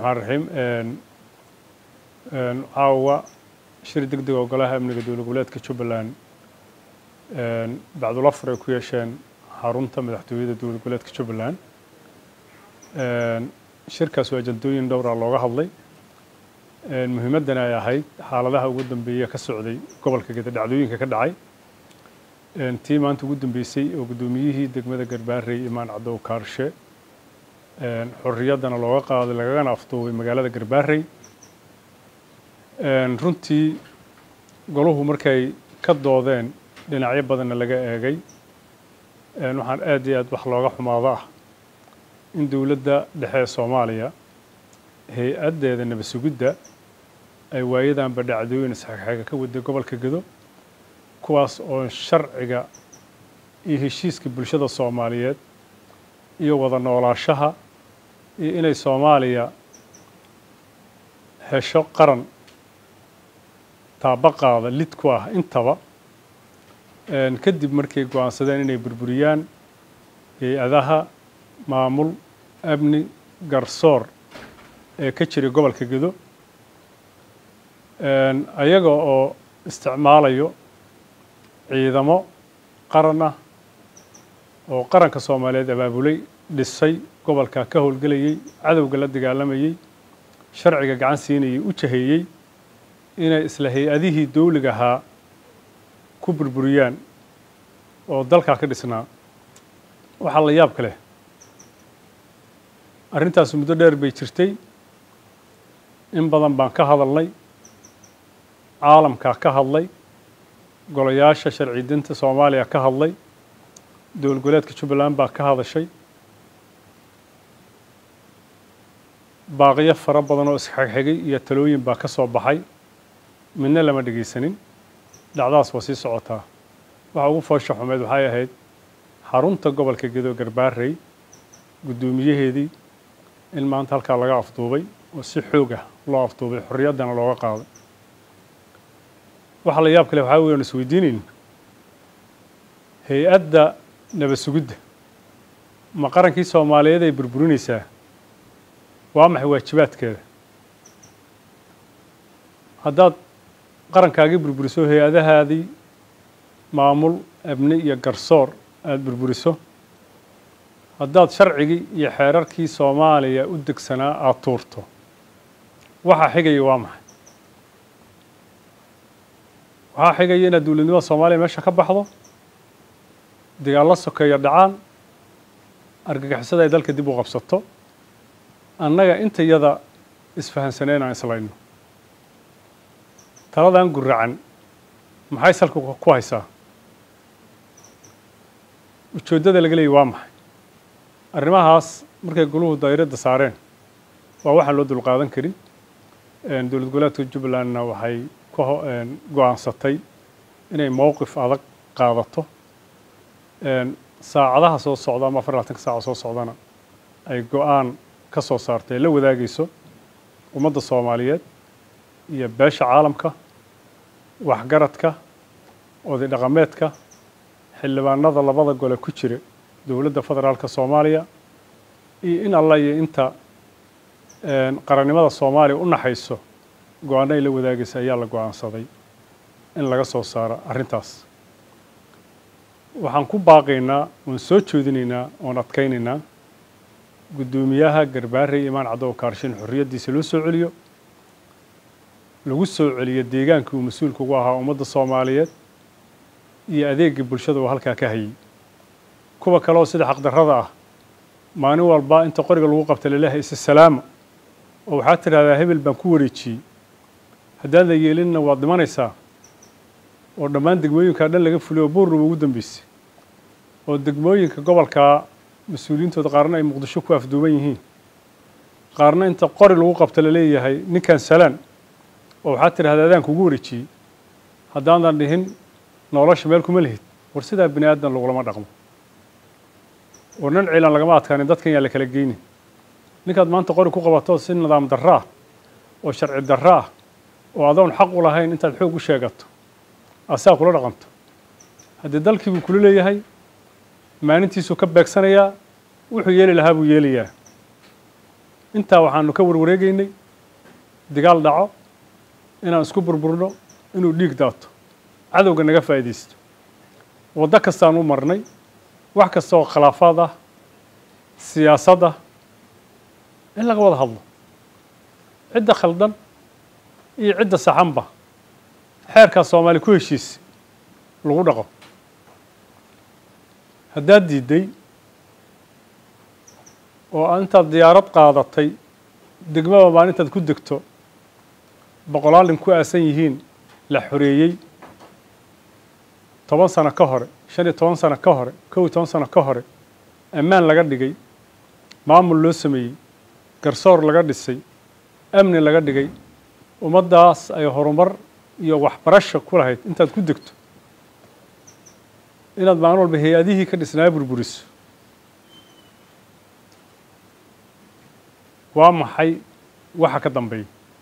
raxmaan raxiim caawa shir deg deg oo golaha amniga dowlad goboleedka jubbaland bacdul afar ay ku yeesheen xarunta madaxtooyada dowlad goboleedka jubbaland shirkaas waa ajandooyin dhowra looga hadlay muhiimaddana ay ahayd xaaladaha ugu dambeeya ka socday gobolka geda dhacdooyinka ka dhacay tii maanta ugu dambeysay oo guddoomiyihii degmada garbaarey imaan caddow kaarshe xorriyaddana looga qaaday lagagana afduubay magaalada garbaarey runtii goluhu markay ka doodeen dhinacyo badanna laga eegay waxaan aad iyo aad wax looga xumaado ah in dowladda dhexe ee soomaaliya hay-addeeda nabad sugidda ay waayadanba dhacdooyin isxegxega ka waday gobolka gedo kuwaas oo sharciga iyo heshiiska bulshada soomaaliyeed iyo wada noolaashaha iyo inay soomaaliya hesho qaran taabaqaada lid ku ah intaba kadib markay go-aansadeen inay burburiyaan hay-adaha maamul amni garsoor ee ka jiray gobolka gedo ayaga oo isticmaalayo ciidamo qaran ah oo qaranka soomaaliyeed abaabulay dhisay gobolka ka howlgelayey cadowga la dagaalamayey sharciga gacan siinayay u jaheeyey inay isla hay-adihii dowliga ahaa ku burburiyaan oo dalkaa ka dhisnaa waxaa la yaab ka leh arrintaas muddo dheer bay jirtay in badan baan ka hadalnay caalamkaa ka hadlay golayaasha sharci dinta soomaaliya ka hadlay dowlad goboleedka jubbaland baa ka hadashay baaqiyo fara badan oo isxegxegay iyo talooyin baa ka soo baxay midna lama dhegaysanin dhacdaas waa sii socotaa waxa ugu foosha xumeed waxay ahayd xarunta gobolka gedo garbaarey guddoomiyaheedii in maanta halkaa laga afduubay oo si xoog ah loo afduubay xorriyaddana looga qaaday waxa la yaab kale waxaa weyan isweydiinayn hay-adda nabad sugidda ma qarankii soomaaliyeed ay burburinaysaa waa maxay waajibaadkeeda haddaad qarankaagii burburiso hay-adahaadii maamul abni iyo garsoor aada burburiso haddaad sharcigii iyo xeerarkii soomaaliya u degsanaa aada tuurto waxaa xigaya waa maxay waxaa xigaya inaad dowladnimada soomaaliya meesha ka baxdo dagaallo sokeeya dhacaan argagixisada ay dalka dib u qabsato annaga intayada isfahansaneen aan islayno taladan guracan maxay salka ku haysaa ujeeddada laga leeyay waa maxay arrimahaas markay goluhu dayradda saareen waa waxaan loo dulqaadan karin dowlad goboleedka jubbalandna waxay ka go-aansatay inay mowqif adag qaadato saacadaha soo socda ama afar labatanka saaca soo socdana ay go-aan ka soo saartay la wadaagayso ummadda soomaaliyeed iyo beesha caalamka waxgaradka oday dhaqameedka xildhibaanada labada gole ku jira dowladda federaalka soomaaliya iyo in alla iyo inta qarannimada soomaaliya u naxayso go-aanno ay la wadaagaysa ayaa la go-aansaday in laga soo saaro arrintaas waxaan ku baaqaynaa oon soo jeedinaynaa oon adkaynaynaa guddoomiyaha garbaarey imaan caddow kaarshin xorriyaddiisa loo soo celiyo lagu soo celiyo deegaankii uu mas-uulka ugu ahaa ummadda soomaaliyeed iyo adeegii bulshada uu halkaa ka hayay kuwa kale oo sida xaqdarrada ah maalin walba inta qoriga lagu qabta laleehay isa salaama oo waxaad tidhahdaa hebel baan ku wareejiyey haddaad la yeelinna waad dhimanaysaa oo dhammaan degmooyinkaa dhan laga fuliyo oo buurruba ugu dambeysay oo degmooyinka gobolkaa mas-uuliyiintooda qaarna ay muqdisho ku afduuban yihiin qaarna inta qori lagu qabta la leeyahay ninkan salaan oo waxaad tidhahdaa adaan kugu wareejiyey haddaanan dhihin nolosha meel kuma lihid war sidaa bini aadan lagulama dhaqmo war nin ciilan lagama adkaanin dadkan yaa la kala geynin ninkaad maanta qori ku qabato si nidaam darro ah oo sharci darro ah oo adoon xaq u lahayn intaad xoog u sheegato asaa kula dhaqanto haddii dalkii buu kula leeyahay maalintiisuu ka beegsanayaa wuxuu yeeli lahaa buu yeelayaa intaa waxaanu ka warwareegaynay digaal dhaco inaan isku burburno inuu dhiig daato cadowga naga faa'iidaysto waddo kastaan u marnay wax kasta oo khilaafaad ah siyaasad ah in laga wada hadlo cidda khaldan iyo cidda saxanba xeerkaa soomaali ku heshiisi lagu dhaqo haddaad diidday oo aa intaad diyaarad qaadatay degmaba maalintaad ku degto boqolaal nin ku aasan yihiin la xoreeyey toban sano ka hore shan iyo toban sano ka hore kow iyo toban sano ka hore ammaan laga dhigay maamul loo sameeyey garsoor laga dhisay amni laga dhigay ummaddaas ay horumar iyo waxbarasho ku lahayd intaad ku degto inaad maalin walba hay-adihii ka dhisnaa burburiso waa maxay waxa ka dambeeya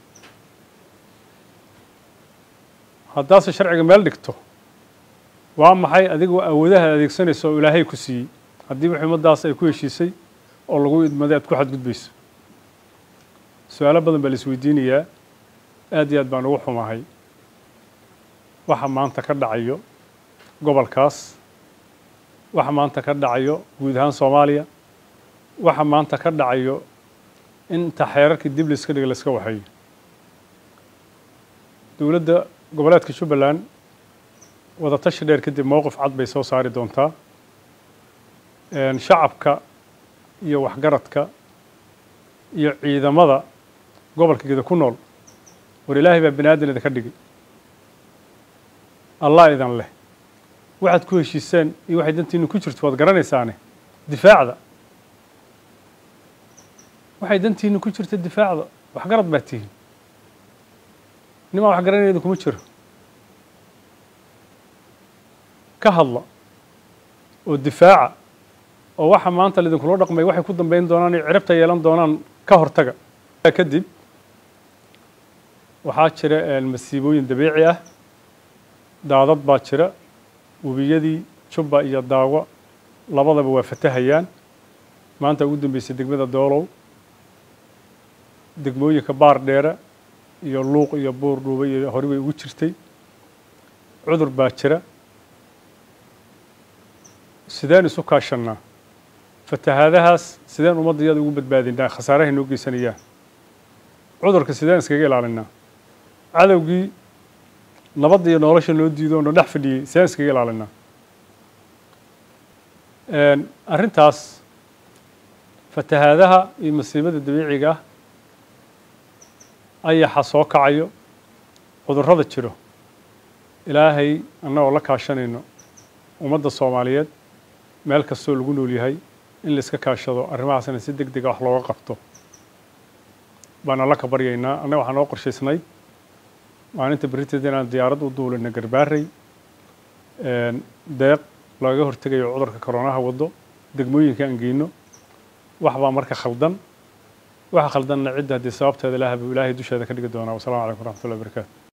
haddaase sharciga meel dhigto waa maxay adigoo awoodaha adeegsanayso oo ilaahay ku siiyey haddii wix ummaddaas ay ku heshiisay oo lagu idmaday aad ku xadgudbayso su-aalo badan baa la isweydiinayaa aad iyo aad baan ugu xumahay waxa maanta ka dhacayo gobolkaas waxa maanta ka dhacayo guud ahaan soomaaliya waxa maanta ka dhacayo inta xeerarkii dib layska dhiga layska waxeeyo dowladda goboleedka jubbaland wadatashi dheer kadib mowqif cad bay soo saari doontaa shacabka iyo waxgaradka iyo ciidamada gobolka geda ku nool war ilaahay baa bani aadan idinka dhigay allah idan leh waxaad ku heshiiseen iyo waxay dantiinu ku jirto waad garanaysaane difaacda waxay dantiinu ku jirta difaacda waxgarad baad tihiin nimaan wax garanaya idinkuma jiro ka hadla oo difaaca oo waxa maanta laidinkula dhaqmay waxay ku dambeyn doonaan iyo cirabta yeelan doonaan ka hortaga kadib waxaa jira masiibooyin dabiici ah daadad baa jira webiyadii jubba iyo daawo labadaba waa fatahayaan maanta ugu dambeysay degmada doolow degmooyinka baar dheere iyo luuq iyo buur dhuuba iyo hore bay ugu jirtay cudur baa jira sideen isu kaashannaa fatahaadahaas sideen ummadda iyada ugu badbaadinaa khasaarahay noo geysanayaan cudurka sideen iskaga ilaalinaa cadowgii nabadda iyo nolosha noo diido ono dhex fadhiyey sideen iskaga ilaalinaa arrintaas fatahaadaha iyo masiibada dabiiciga ah ayaxa soo kacayo cudurrada jiro ilaahay annagoo la kaashanayno ummadda soomaaliyeed meel kastoo lagu nool yahay in la iska kaashado arrimahaasna si deg dega wax looga qabto baan alla ka baryaynaa annaga waxaa noo qorshaysnayd maalinta beriteed inaan diyaarad u duulina garbaarey deeq looga hortegayo cudurka koronaha waddo degmooyinka aan geyno wax baa marka khaldan waxa khaldanna cidda haddii sababteeda ilaah buu ilaahay dusheeda ka dhigi doonaa wasalaamu calaykum waraxmatullahi wabarakaatu